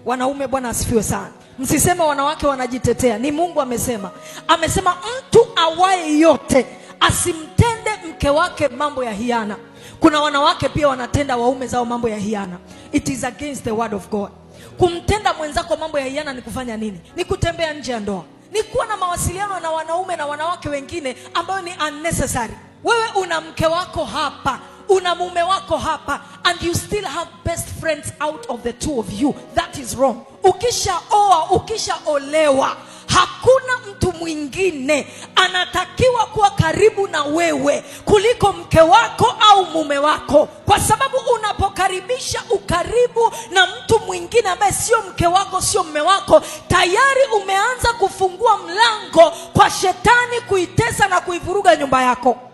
wanaume bwana asifiwe sana msiseme wanawake wanajitetea ni mungu amesema amesema mtu awaye yote asimtende mke wake mambo ya hiana kuna wanawake pia wanatenda waume zao mambo ya hiana it is against the word of god kumtenda mwenzako mambo ya hiana ni kufanya nini ni kutembea nje ya ndoa ni kuwa na mawasiliano na wanaume na wanawake wengine ambayo ni unnecessary wewe una mke wako hapa una mume wako hapa and you still have best friends out of the two of you that is wrong ukishaoa ukishaolewa hakuna mtu mwingine anatakiwa kuwa karibu na wewe kuliko mke wako au mume wako kwa sababu unapokaribisha ukaribu na mtu mwingine ambaye sio mke wako sio mme wako tayari umeanza kufungua mlango kwa shetani kuitesa na kuivuruga nyumba yako